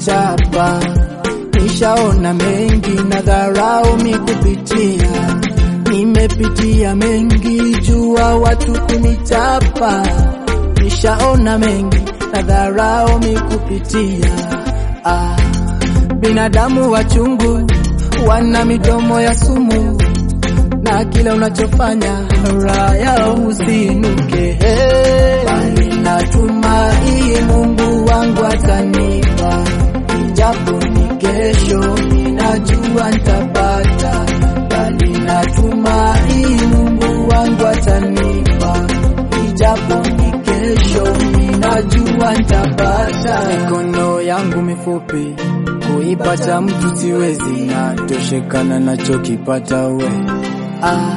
kunichapa. Nishaona mengi na dharau mikupitia, nimepitia mengi jua watu kunichapa. Nishaona mengi na dharau mikupitia. Ah, binadamu wachungu wana midomo ya sumu na kila unachofanya raya usinuke. Bali natumai Mungu wangu atanipa, japo ni kesho, ninajua nitapata. Bali natumai Mungu wangu atanipa, japo ni kesho, ninajua nitapata. Mikono yangu mifupi kuipata mtu siwezi, natoshekana nachokipata we ah.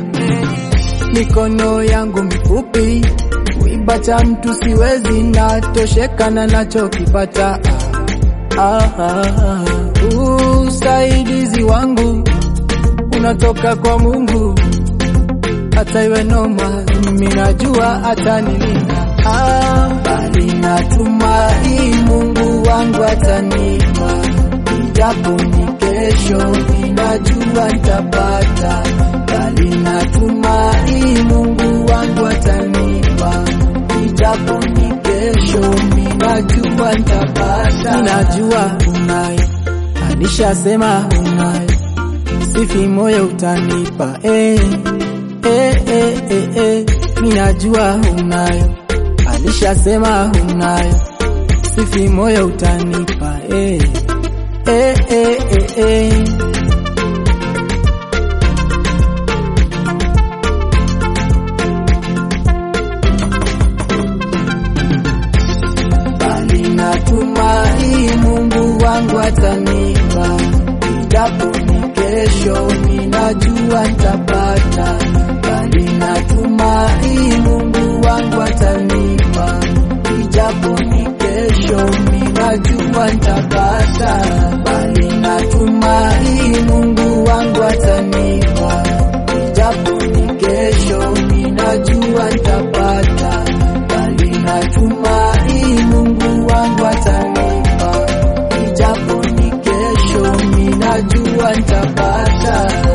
Mikono yangu mifupi kuipata mtu siwezi, natoshekana nachokipata ah. Ah, ah. Usaidizi wangu unatoka kwa Mungu, hata iwe noma, mimi najua atanilinda ah. Bali natumai Mungu wangu atanipa, japo ni kesho, ninajua nitapata. Bali natumai Mungu wangu atanipa, japo ni kesho, ninajua nitapata. Ninajua unayo, alishasema unayo, sifi moyo utanipa eh, eh, eh, eh, eh. Ninajua unayo alishasema unayo, sifi moyo utanipa eh, eh, eh, eh, eh. Bali natumai Mungu wangu atanipa, japo ni kesho, ninajua nitapata. Bali natumai Mungu wangu atanipa, japo ni kesho, ninajua nitapata. Bali natumai Mungu wangu atanipa, japo ni kesho, ninajua nitapata. Bali natumai Mungu wangu atanipa, japo ni kesho, ninajua nitapata.